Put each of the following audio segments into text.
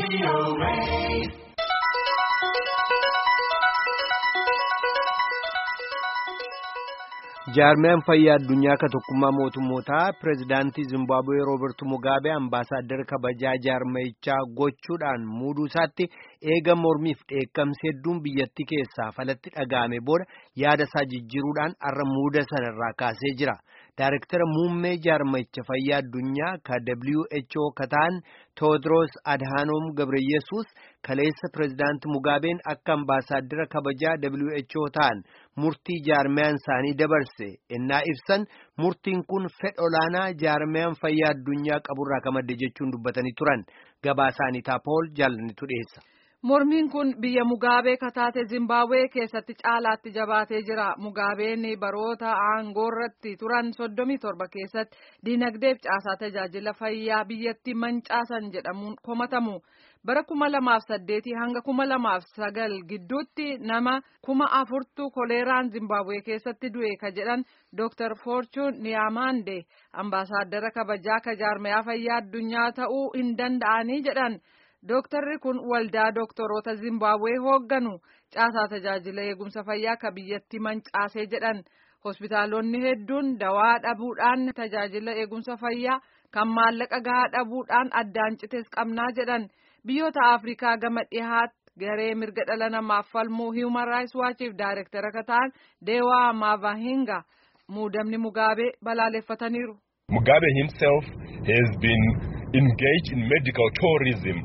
jaarmiyaan fayyaa addunyaa ka tokkummaa mootummootaa pireezidaantii zimbaabuwee roobertu mugaabee ambaasaaddara kabajaa jaarmayichaa gochuudhaan muuduu isaatti eega mormiif dheekkamsi hedduun biyyattii keessaa falatti dhaga'ame booda yaada isaa jijjiiruudhaan har'a muuda sanarraa kaasee jira. Daarektara muummee jaarmayicha fayyaa addunyaa ka WHO ka ta'an Tewoodiroos Adhaanoom Gabreyesuus kaleessa pireezidaantii Mugaabeen akka ambaasaaddara kabajaa WHO ta'an murtii jaarmiyaan isaanii dabarse ennaa ibsan murtiin kun fedha olaanaa jaarmiyaan fayyaa addunyaa qaburraa ka madde jechuun dubbatanii turan gabaasaanii taapool jaalanitu dhiyeessa. Mormiin kun biyya Mugaabee kataate Zimbabwee keessatti caalaatti jabaatee jira. Mugaabeen baroota aangoorratti turan soddomii torba keessatti diinagdeef caasaa tajaajila fayyaa biyyatti mancaasan jedhamuun komatamu. Bara kuma lamaaf saddeetii hanga kuma lamaaf sagal gidduutti nama kuma afurtu koleeraan Zimbabwee keessatti du'e ka jedhan Dr. Fortune Niyaamande ambaasaaddara kabajaa ka jaarmayaa fayyaa addunyaa ta'uu hin danda'anii jedhan. Dooktarri kun waldaa dooktoroota Zimbabwee hoogganu caasaa tajaajila eegumsa fayyaa ka biyyatti mancaasee jedhan hospitaalonni hedduun dawaa dhabuudhaan tajaajila eegumsa fayyaa kan maallaqa gahaa dhabuudhaan addaan citees qabnaa jedhan biyyoota Afrikaa gama dhihaatti garee mirga dhala namaaf falmuu Human Rights Watchiif daayirektara ka ta'an Deewaa Maavahinga muudamni Mugaabee balaaleffataniiru. Mugabe himself has been engaged in medical tourism.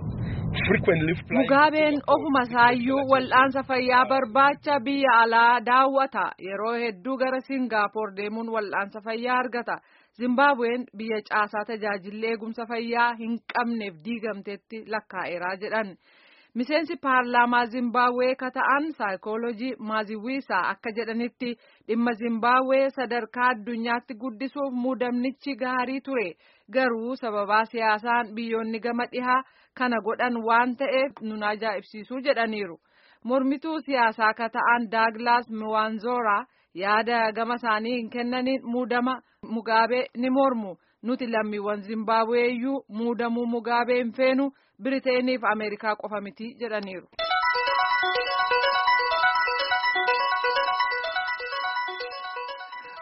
Mugaabeen ofuma isaayyuu wal'aansa fayyaa barbaacha biyya alaa daawwata yeroo hedduu gara Singaapoor deemuun wal'aansa fayyaa argata. Zimbabween biyya caasaa tajaajilli eegumsa fayyaa hin qabneef diigamteetti lakkaa'eeraa jedhan. Miseensi paarlaamaa Zimbabwee ka ta'an saayikoolojii Maaziwiisaa akka jedhanitti dhimma Zimbabwee sadarkaa addunyaatti guddisuuf muudamnichi gaarii ture. Garuu sababaa siyaasaan biyyoonni gama dhihaa kana godhan waan ta'eef nun ajaa'ibsiisuu jedhaniiru. Mormituu siyaasaa ka ta'an Daaglaas Miwaanzoraa yaada gama isaanii hin kennaniin muudama Mugaabee ni mormu. Nuti lammiiwwan Zimbabwee iyyuu muudamuu Mugaabee hin feenu Biriteeniif Ameerikaa qofa miti jedhaniiru.